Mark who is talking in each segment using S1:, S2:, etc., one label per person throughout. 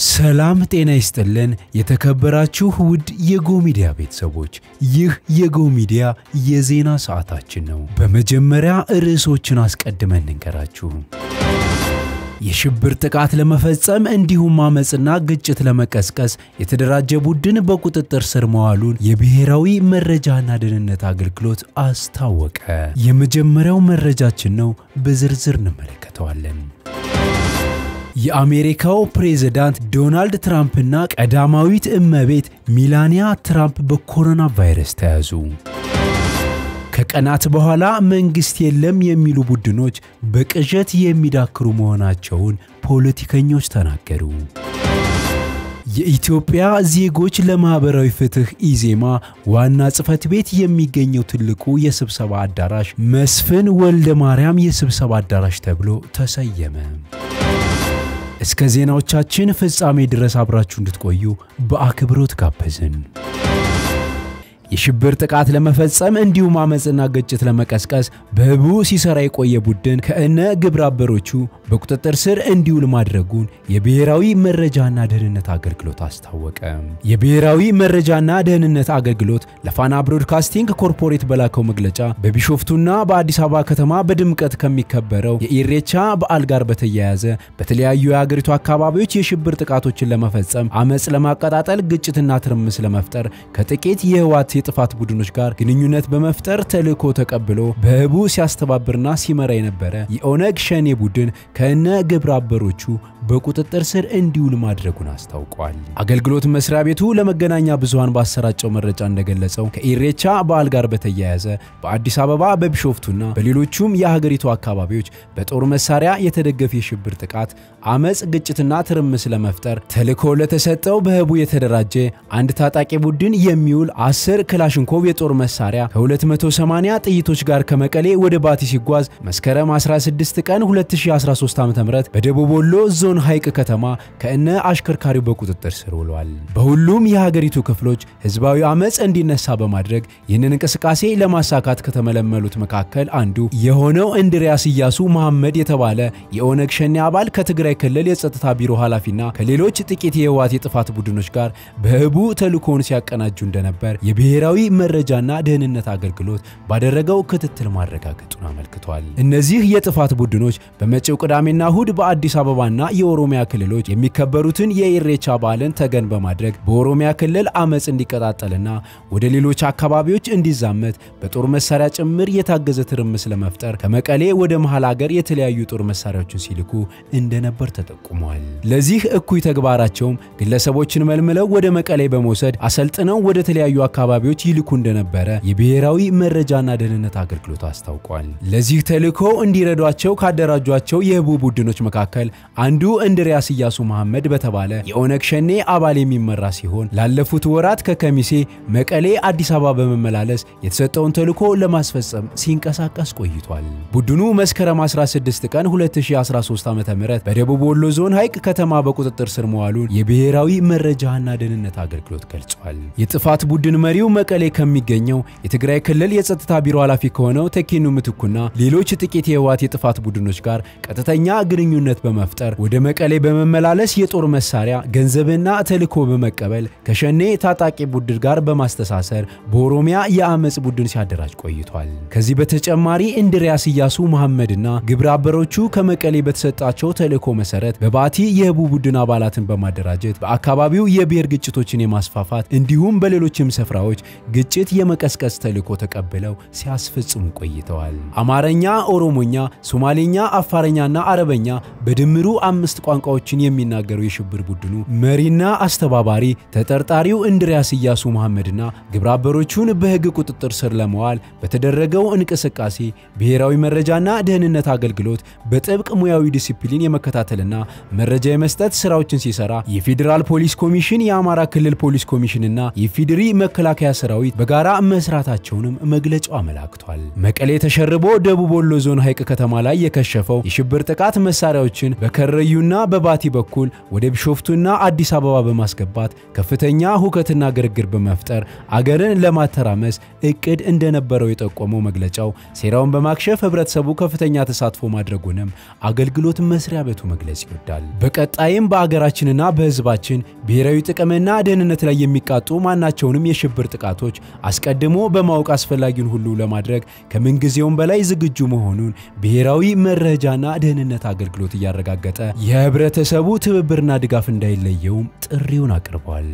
S1: ሰላም ጤና ይስጥልን። የተከበራችሁ ውድ የጎ ሚዲያ ቤተሰቦች፣ ይህ የጎ ሚዲያ የዜና ሰዓታችን ነው። በመጀመሪያ ርዕሶችን አስቀድመን እንንገራችሁ። የሽብር ጥቃት ለመፈጸም እንዲሁም አመፅና ግጭት ለመቀስቀስ የተደራጀ ቡድን በቁጥጥር ስር መዋሉን የብሔራዊ መረጃና ደህንነት አገልግሎት አስታወቀ። የመጀመሪያው መረጃችን ነው፣ በዝርዝር እንመለከተዋለን። የአሜሪካው ፕሬዝዳንት ዶናልድ ትራምፕና ቀዳማዊት እመቤት ሚላኒያ ትራምፕ በኮሮና ቫይረስ ተያዙ። ከቀናት በኋላ መንግስት የለም የሚሉ ቡድኖች በቅዠት የሚዳክሩ መሆናቸውን ፖለቲከኞች ተናገሩ። የኢትዮጵያ ዜጎች ለማህበራዊ ፍትህ ኢዜማ ዋና ጽህፈት ቤት የሚገኘው ትልቁ የስብሰባ አዳራሽ መስፍን ወልደ ማርያም የስብሰባ አዳራሽ ተብሎ ተሰየመ። እስከ ዜናዎቻችን ፍጻሜ ድረስ አብራችሁ እንድትቆዩ በአክብሮት ጋበዝን። የሽብር ጥቃት ለመፈጸም እንዲሁም አመፅና ግጭት ለመቀስቀስ በህቡ ሲሰራ የቆየ ቡድን ከእነ ግብረ አበሮቹ በቁጥጥር ስር እንዲውል ማድረጉን የብሔራዊ መረጃና ደህንነት አገልግሎት አስታወቀ። የብሔራዊ መረጃና ደህንነት አገልግሎት ለፋና ብሮድካስቲንግ ኮርፖሬት በላከው መግለጫ በቢሾፍቱና በአዲስ አበባ ከተማ በድምቀት ከሚከበረው የኢሬቻ በዓል ጋር በተያያዘ በተለያዩ የሀገሪቱ አካባቢዎች የሽብር ጥቃቶችን ለመፈጸም አመፅ ለማቀጣጠል፣ ግጭትና ትርምስ ለመፍጠር ከጥቂት የህወሓት የጥፋት ቡድኖች ጋር ግንኙነት በመፍጠር ተልዕኮ ተቀብሎ በህቡ ሲያስተባብርና ሲመራ የነበረ የኦነግ ሸኔ ቡድን ከነ ግብረ አበሮቹ በቁጥጥር ስር እንዲውል ማድረጉን አስታውቋል። አገልግሎት መስሪያ ቤቱ ለመገናኛ ብዙሃን ባሰራጨው መረጃ እንደገለጸው ከኢሬቻ በዓል ጋር በተያያዘ በአዲስ አበባ በቢሾፍቱና በሌሎቹም የሀገሪቱ አካባቢዎች በጦር መሳሪያ የተደገፈ የሽብር ጥቃት፣ አመፅ፣ ግጭትና ትርምስ ለመፍጠር ተልዕኮ ለተሰጠው በህቡ የተደራጀ አንድ ታጣቂ ቡድን የሚውል አስር ክላሽንኮቭ የጦር መሳሪያ ከ280 ጥይቶች ጋር ከመቀሌ ወደ ባቲ ሲጓዝ መስከረም 16 ቀን 2013 ዓ.ም በደቡብ ወሎ ዞን ሐይቅ ከተማ ከእነ አሽከርካሪው በቁጥጥር ስር ውሏል። በሁሉም የሀገሪቱ ክፍሎች ህዝባዊ አመፅ እንዲነሳ በማድረግ ይህንን እንቅስቃሴ ለማሳካት ከተመለመሉት መካከል አንዱ የሆነው እንድሪያስ እያሱ መሐመድ የተባለ የኦነግ ሸኔ አባል ከትግራይ ክልል የጸጥታ ቢሮ ኃላፊና ከሌሎች ጥቂት የህወሓት የጥፋት ቡድኖች ጋር በህቡ ተልእኮውን ሲያቀናጁ እንደነበር የብሔራዊ መረጃና ደህንነት አገልግሎት ባደረገው ክትትል ማረጋገጡን አመልክቷል። እነዚህ የጥፋት ቡድኖች በመጪው ቅዳሜና እሁድ በአዲስ አበባና የኦሮሚያ ክልሎች የሚከበሩትን የኢሬቻ በዓልን ተገን በማድረግ በኦሮሚያ ክልል አመፅ እንዲቀጣጠልና ወደ ሌሎች አካባቢዎች እንዲዛመት በጦር መሳሪያ ጭምር የታገዘ ትርምስ ለመፍጠር ከመቀሌ ወደ መሃል አገር የተለያዩ ጦር መሳሪያዎችን ሲልኩ እንደነበር ተጠቁሟል። ለዚህ እኩይ ተግባራቸውም ግለሰቦችን መልምለው ወደ መቀሌ በመውሰድ አሰልጥነው ወደ ተለያዩ አካባቢዎች ይልኩ እንደነበረ የብሔራዊ መረጃና ደህንነት አገልግሎት አስታውቋል። ለዚህ ተልዕኮ እንዲረዷቸው ካደራጇቸው የህቡ ቡድኖች መካከል አንዱ እንድሪያስ እያሱ መሐመድ በተባለ የኦነግ ሸኔ አባል የሚመራ ሲሆን ላለፉት ወራት ከከሚሴ መቀሌ፣ አዲስ አበባ በመመላለስ የተሰጠውን ተልዕኮ ለማስፈጸም ሲንቀሳቀስ ቆይቷል። ቡድኑ መስከረም 16 ቀን 2013 ዓ.ም በደቡብ ወሎ ዞን ሐይቅ ከተማ በቁጥጥር ስር መዋሉን የብሔራዊ መረጃና ደህንነት አገልግሎት ገልጿል። የጥፋት ቡድን መሪው መቀሌ ከሚገኘው የትግራይ ክልል የጸጥታ ቢሮ ኃላፊ ከሆነው ተኪኑ ምትኩና ሌሎች ጥቂት የህወሓት የጥፋት ቡድኖች ጋር ቀጥተኛ ግንኙነት በመፍጠር ወደ መቀሌ በመመላለስ የጦር መሳሪያ ገንዘብና ተልዕኮ በመቀበል ከሸኔ ታጣቂ ቡድን ጋር በማስተሳሰር በኦሮሚያ የአመፅ ቡድን ሲያደራጅ ቆይቷል። ከዚህ በተጨማሪ እንድሪያስ እያሱ መሐመድና ግብረ አበሮቹ ከመቀሌ በተሰጣቸው ተልዕኮ መሰረት በባቲ የህቡ ቡድን አባላትን በማደራጀት በአካባቢው የብሔር ግጭቶችን የማስፋፋት እንዲሁም በሌሎችም ስፍራዎች ግጭት የመቀስቀስ ተልዕኮ ተቀብለው ሲያስፈጽሙ ቆይተዋል። አማርኛ፣ ኦሮሞኛ፣ ሶማሌኛ፣ አፋረኛና አረበኛ በድምሩ አምስት ቋንቋዎችን የሚናገረው የሽብር ቡድኑ መሪና አስተባባሪ ተጠርጣሪው እንድሪያስ እያሱ መሐመድና ግብረአበሮቹን በህግ ቁጥጥር ስር ለመዋል በተደረገው እንቅስቃሴ ብሔራዊ መረጃና ደህንነት አገልግሎት በጥብቅ ሙያዊ ዲሲፕሊን የመከታተልና መረጃ የመስጠት ስራዎችን ሲሰራ የፌዴራል ፖሊስ ኮሚሽን፣ የአማራ ክልል ፖሊስ ኮሚሽንና የፌዴሪ መከላከያ ሰራዊት በጋራ መስራታቸውንም መግለጫው አመላክቷል። መቀሌ ተሸርቦ ደቡብ ወሎ ዞን ሐይቅ ከተማ ላይ የከሸፈው የሽብር ጥቃት መሳሪያዎችን በከረዩ በቡራዩና በባቲ በኩል ወደ ቢሾፍቱና አዲስ አበባ በማስገባት ከፍተኛ ሁከትና ግርግር በመፍጠር አገርን ለማተራመስ እቅድ እንደነበረው የጠቆመው መግለጫው ሴራውን በማክሸፍ ህብረተሰቡ ከፍተኛ ተሳትፎ ማድረጉንም አገልግሎት መስሪያ ቤቱ መግለጽ ይወዳል። በቀጣይም በአገራችንና በህዝባችን ብሔራዊ ጥቅምና ደህንነት ላይ የሚቃጡ ማናቸውንም የሽብር ጥቃቶች አስቀድሞ በማወቅ አስፈላጊውን ሁሉ ለማድረግ ከምንጊዜውም በላይ ዝግጁ መሆኑን ብሔራዊ መረጃና ደህንነት አገልግሎት እያረጋገጠ የህብረተሰቡ ትብብርና ድጋፍ እንዳይለየውም ጥሪውን አቅርቧል።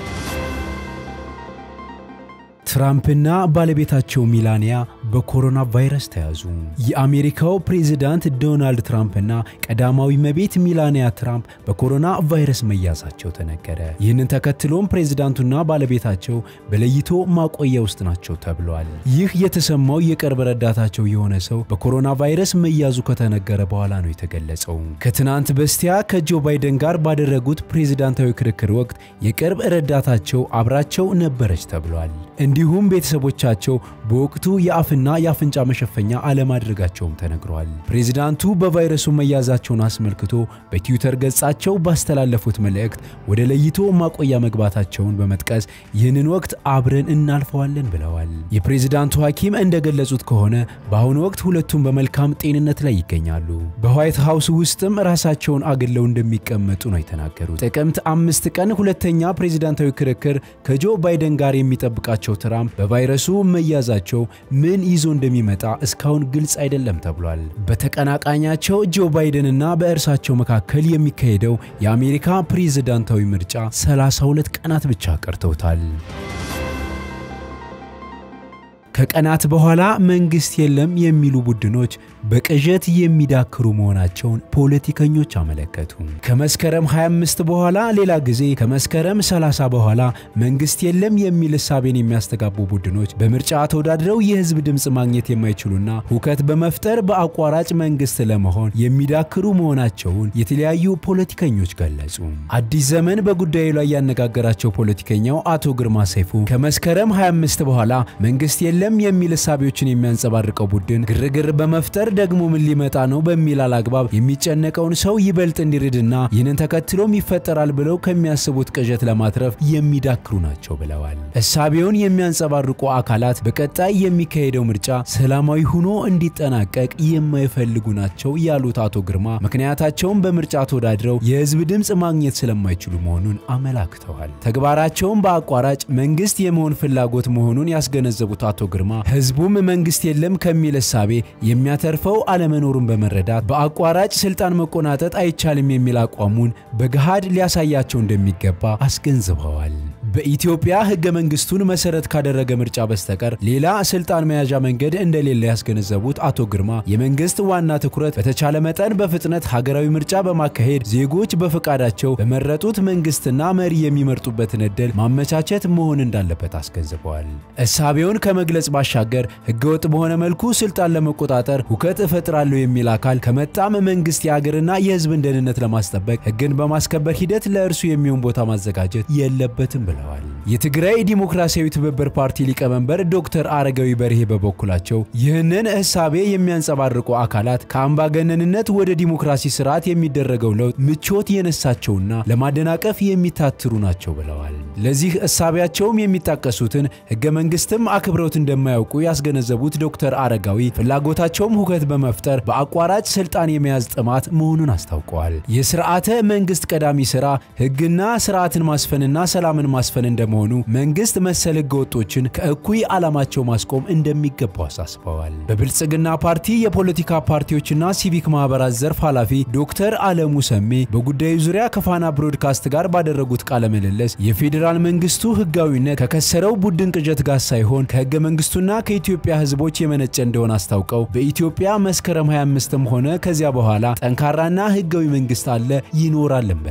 S1: ትራምፕና ባለቤታቸው ሚላኒያ በኮሮና ቫይረስ ተያዙ። የአሜሪካው ፕሬዚዳንት ዶናልድ ትራምፕና ቀዳማዊ እመቤት ሚላኒያ ትራምፕ በኮሮና ቫይረስ መያዛቸው ተነገረ። ይህንን ተከትሎም ፕሬዚዳንቱና ባለቤታቸው በለይቶ ማቆያ ውስጥ ናቸው ተብሏል። ይህ የተሰማው የቅርብ ረዳታቸው የሆነ ሰው በኮሮና ቫይረስ መያዙ ከተነገረ በኋላ ነው የተገለጸው። ከትናንት በስቲያ ከጆ ባይደን ጋር ባደረጉት ፕሬዚዳንታዊ ክርክር ወቅት የቅርብ ረዳታቸው አብራቸው ነበረች ተብሏል። እንዲሁም ቤተሰቦቻቸው በወቅቱ የአፍና የአፍንጫ መሸፈኛ አለማድረጋቸውም ተነግሯል። ፕሬዚዳንቱ በቫይረሱ መያዛቸውን አስመልክቶ በትዊተር ገጻቸው ባስተላለፉት መልእክት ወደ ለይቶ ማቆያ መግባታቸውን በመጥቀስ ይህንን ወቅት አብረን እናልፈዋለን ብለዋል። የፕሬዚዳንቱ ሐኪም እንደገለጹት ከሆነ በአሁኑ ወቅት ሁለቱም በመልካም ጤንነት ላይ ይገኛሉ። በዋይት ሃውስ ውስጥም ራሳቸውን አግለው እንደሚቀመጡ ነው የተናገሩት። ጥቅምት አምስት ቀን ሁለተኛ ፕሬዚዳንታዊ ክርክር ከጆ ባይደን ጋር የሚጠብቃቸው ትራምፕ በቫይረሱ መያዛቸው ምን ይዞ እንደሚመጣ እስካሁን ግልጽ አይደለም ተብሏል። በተቀናቃኛቸው ጆ ባይደንና በእርሳቸው መካከል የሚካሄደው የአሜሪካ ፕሬዝዳንታዊ ምርጫ 32 ቀናት ብቻ ቀርተውታል። ከቀናት በኋላ መንግስት የለም የሚሉ ቡድኖች በቅዠት የሚዳክሩ መሆናቸውን ፖለቲከኞች አመለከቱ። ከመስከረም 25 በኋላ ሌላ ጊዜ ከመስከረም 30 በኋላ መንግስት የለም የሚል እሳቤን የሚያስተጋቡ ቡድኖች በምርጫ ተወዳድረው የህዝብ ድምፅ ማግኘት የማይችሉና ሁከት በመፍጠር በአቋራጭ መንግስት ለመሆን የሚዳክሩ መሆናቸውን የተለያዩ ፖለቲከኞች ገለጹ። አዲስ ዘመን በጉዳዩ ላይ ያነጋገራቸው ፖለቲከኛው አቶ ግርማ ሰይፉ ከመስከረም 25 በኋላ መንግስት የለም የሚል እሳቤዎችን የሚያንጸባርቀው ቡድን ግርግር በመፍጠር ደግሞ ምን ሊመጣ ነው በሚል አላግባብ የሚጨነቀውን ሰው ይበልጥ እንዲርድና ይህንን ተከትሎም ይፈጠራል ብለው ከሚያስቡት ቅዠት ለማትረፍ የሚዳክሩ ናቸው ብለዋል። እሳቤውን የሚያንጸባርቁ አካላት በቀጣይ የሚካሄደው ምርጫ ሰላማዊ ሆኖ እንዲጠናቀቅ የማይፈልጉ ናቸው ያሉት አቶ ግርማ ምክንያታቸውም በምርጫ ተወዳድረው የህዝብ ድምፅ ማግኘት ስለማይችሉ መሆኑን አመላክተዋል። ተግባራቸውም በአቋራጭ መንግስት የመሆን ፍላጎት መሆኑን ያስገነዘቡት አቶ ግርማ ህዝቡም መንግስት የለም ከሚል እሳቤ የሚያተርፈው አለመኖሩን በመረዳት በአቋራጭ ስልጣን መቆናጠጥ አይቻልም የሚል አቋሙን በገሃድ ሊያሳያቸው እንደሚገባ አስገንዝበዋል። በኢትዮጵያ ህገ መንግስቱን መሰረት ካደረገ ምርጫ በስተቀር ሌላ ስልጣን መያዣ መንገድ እንደሌለ ያስገነዘቡት አቶ ግርማ የመንግስት ዋና ትኩረት በተቻለ መጠን በፍጥነት ሀገራዊ ምርጫ በማካሄድ ዜጎች በፈቃዳቸው በመረጡት መንግስትና መሪ የሚመርጡበትን እድል ማመቻቸት መሆን እንዳለበት አስገንዝበዋል። እሳቤውን ከመግለጽ ባሻገር ህገወጥ በሆነ መልኩ ስልጣን ለመቆጣጠር ሁከት እፈጥራለሁ የሚል አካል ከመጣም መንግስት የአገርና የህዝብን ደህንነት ለማስጠበቅ ህግን በማስከበር ሂደት ለእርሱ የሚሆን ቦታ ማዘጋጀት የለበትም ብለዋል። የትግራይ ዲሞክራሲያዊ ትብብር ፓርቲ ሊቀመንበር ዶክተር አረጋዊ በርሄ በበኩላቸው ይህንን እሳቤ የሚያንጸባርቁ አካላት ከአምባገነንነት ወደ ዲሞክራሲ ስርዓት የሚደረገው ለውጥ ምቾት የነሳቸውና ለማደናቀፍ የሚታትሩ ናቸው ብለዋል። ለዚህ እሳቤያቸውም የሚጣቀሱትን ህገ መንግስትም አክብረውት እንደማያውቁ ያስገነዘቡት ዶክተር አረጋዊ ፍላጎታቸውም ሁከት በመፍጠር በአቋራጭ ስልጣን የመያዝ ጥማት መሆኑን አስታውቀዋል። የስርዓተ መንግስት ቀዳሚ ስራ ህግና ስርዓትን ማስፈንና ሰላምን ማስፈን እንደመሆኑ መንግስት መሰል ህገ ወጦችን ከእኩይ ዓላማቸው ማስቆም እንደሚገባው አሳስበዋል። በብልጽግና ፓርቲ የፖለቲካ ፓርቲዎችና ሲቪክ ማህበራት ዘርፍ ኃላፊ ዶክተር አለሙ ሰሜ በጉዳዩ ዙሪያ ከፋና ብሮድካስት ጋር ባደረጉት ቃለ ምልልስ የፌዴራል መንግስቱ ህጋዊነት ከከሰረው ቡድን ቅዠት ጋር ሳይሆን ከህገ መንግስቱና ከኢትዮጵያ ህዝቦች የመነጨ እንደሆነ አስታውቀው በኢትዮጵያ መስከረም 25ም ሆነ ከዚያ በኋላ ጠንካራና ህጋዊ መንግስት አለ ይኖራልን ብለዋል።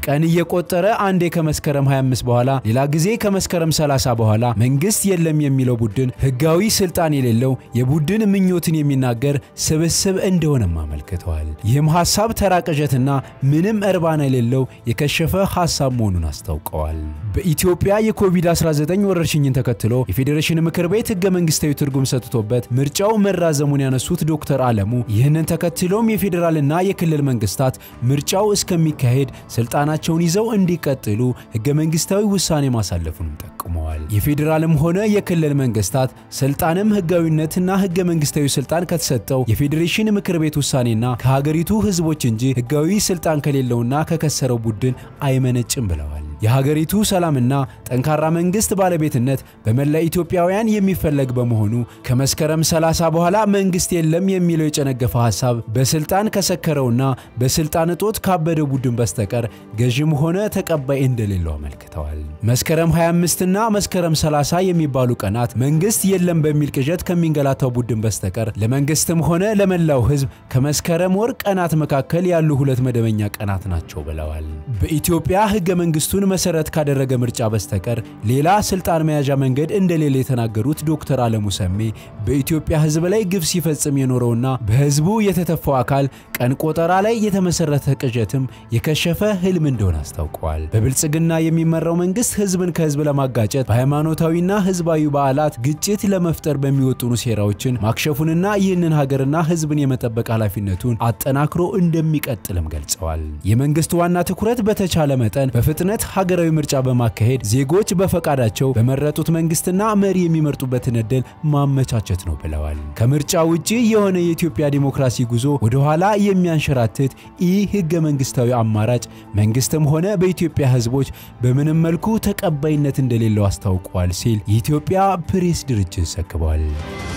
S1: ቀን እየቆጠረ አንዴ ከመስከረም 25 በኋላ ሌላ ጊዜ ከመስከረም 30 በኋላ መንግስት የለም የሚለው ቡድን ህጋዊ ስልጣን የሌለው የቡድን ምኞትን የሚናገር ስብስብ እንደሆነም አመልክተዋል። ይህም ሐሳብ ተራ ቅዠትና ምንም እርባና የሌለው የከሸፈ ሐሳብ መሆኑን አስታውቀዋል። በኢትዮጵያ የኮቪድ-19 ወረርሽኝን ተከትሎ የፌዴሬሽን ምክር ቤት ህገ መንግስታዊ ትርጉም ሰጥቶበት ምርጫው መራዘሙን ያነሱት ዶክተር አለሙ ይህንን ተከትሎም የፌዴራልና የክልል መንግስታት ምርጫው እስከሚካሄድ ስልጣናቸውን ይዘው እንዲቀጥሉ ህገ መንግስታዊ ውሳኔ ማሳለፉንም ጠቁመዋል። የፌዴራልም ሆነ የክልል መንግስታት ስልጣንም ህጋዊነትና ህገ መንግስታዊ ስልጣን ከተሰጠው የፌዴሬሽን ምክር ቤት ውሳኔና ከሀገሪቱ ህዝቦች እንጂ ህጋዊ ስልጣን ከሌለውና ከከሰረው ቡድን አይመነጭም ብለዋል። የሀገሪቱ ሰላምና ጠንካራ መንግስት ባለቤትነት በመላ ኢትዮጵያውያን የሚፈለግ በመሆኑ ከመስከረም 30 በኋላ መንግስት የለም የሚለው የጨነገፈ ሐሳብ በስልጣን ከሰከረውና በስልጣን እጦት ካበደ ቡድን በስተቀር ገዥም ሆነ ተቀባይ እንደሌለው አመልክተዋል። መስከረም 25ና መስከረም 30 የሚባሉ ቀናት መንግስት የለም በሚል ቅዠት ከሚንገላታው ቡድን በስተቀር ለመንግስትም ሆነ ለመላው ህዝብ ከመስከረም ወር ቀናት መካከል ያሉ ሁለት መደበኛ ቀናት ናቸው ብለዋል። በኢትዮጵያ ህገ መንግስቱን መሰረት ካደረገ ምርጫ በስተቀር ሌላ ስልጣን መያዣ መንገድ እንደሌለ የተናገሩት ዶክተር አለሙ ሰሜ በኢትዮጵያ ህዝብ ላይ ግፍ ሲፈጽም የኖረውና በህዝቡ የተተፋው አካል ቀን ቆጠራ ላይ የተመሰረተ ቅዠትም የከሸፈ ህልም እንደሆነ አስታውቀዋል። በብልጽግና የሚመራው መንግስት ህዝብን ከህዝብ ለማጋጨት በሃይማኖታዊና ህዝባዊ በዓላት ግጭት ለመፍጠር በሚወጥኑ ሴራዎችን ማክሸፉንና ይህንን ሀገርና ህዝብን የመጠበቅ ኃላፊነቱን አጠናክሮ እንደሚቀጥልም ገልጸዋል። የመንግስት ዋና ትኩረት በተቻለ መጠን በፍጥነት ሀገራዊ ምርጫ በማካሄድ ዜጎች በፈቃዳቸው በመረጡት መንግስትና መሪ የሚመርጡበትን እድል ማመቻቸት ነው ብለዋል። ከምርጫ ውጪ የሆነ የኢትዮጵያ ዲሞክራሲ ጉዞ ወደ ኋላ የሚያንሸራትት ኢ ህገ መንግስታዊ አማራጭ መንግስትም ሆነ በኢትዮጵያ ህዝቦች በምንም መልኩ ተቀባይነት እንደሌለው አስታውቋል ሲል የኢትዮጵያ ፕሬስ ድርጅት ዘግቧል።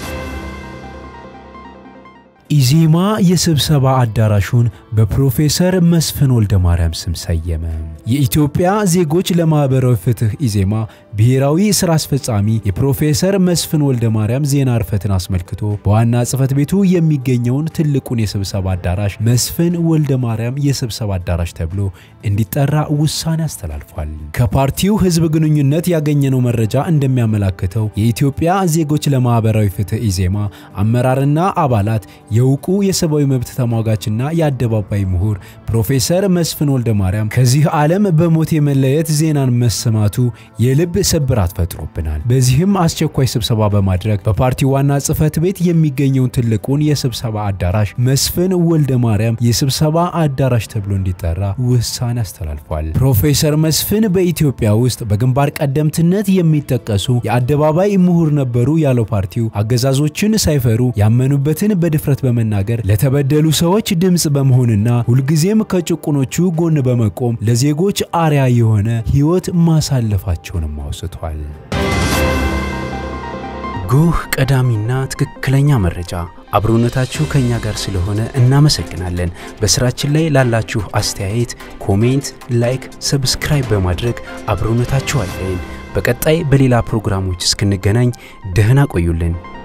S1: ኢዜማ የስብሰባ አዳራሹን በፕሮፌሰር መስፍን ወልደ ማርያም ስም ሰየመ። የኢትዮጵያ ዜጎች ለማህበራዊ ፍትህ ኢዜማ ብሔራዊ ስራ አስፈጻሚ የፕሮፌሰር መስፍን ወልደ ማርያም ዜና እርፈትን አስመልክቶ በዋና ጽህፈት ቤቱ የሚገኘውን ትልቁን የስብሰባ አዳራሽ መስፍን ወልደ ማርያም የስብሰባ አዳራሽ ተብሎ እንዲጠራ ውሳኔ አስተላልፏል። ከፓርቲው ህዝብ ግንኙነት ያገኘነው መረጃ እንደሚያመላክተው የኢትዮጵያ ዜጎች ለማህበራዊ ፍትህ ኢዜማ አመራርና አባላት የእውቁ የሰብአዊ መብት ተሟጋችና የአደባባይ ምሁር ፕሮፌሰር መስፍን ወልደ ማርያም ከዚህ ዓለም በሞት የመለየት ዜናን መሰማቱ የልብ ስብራት ፈጥሮብናል። በዚህም አስቸኳይ ስብሰባ በማድረግ በፓርቲው ዋና ጽህፈት ቤት የሚገኘውን ትልቁን የስብሰባ አዳራሽ መስፍን ወልደ ማርያም የስብሰባ አዳራሽ ተብሎ እንዲጠራ ውሳኔ አስተላልፏል። ፕሮፌሰር መስፍን በኢትዮጵያ ውስጥ በግንባር ቀደምትነት የሚጠቀሱ የአደባባይ ምሁር ነበሩ ያለው ፓርቲው አገዛዞችን ሳይፈሩ ያመኑበትን በድፍረት በመናገር ለተበደሉ ሰዎች ድምፅ በመሆንና ሁልጊዜም ከጭቁኖቹ ጎን በመቆም ለዜጎች አርያ የሆነ ሕይወት ማሳለፋቸውንም አውስቷል። ጉህ ቀዳሚና ትክክለኛ መረጃ አብሮነታችሁ ከኛ ጋር ስለሆነ እናመሰግናለን። በስራችን ላይ ላላችሁ አስተያየት፣ ኮሜንት፣ ላይክ፣ ሰብስክራይብ በማድረግ አብሮነታችሁ አለን። በቀጣይ በሌላ ፕሮግራሞች እስክንገናኝ ደህና ቆዩልን።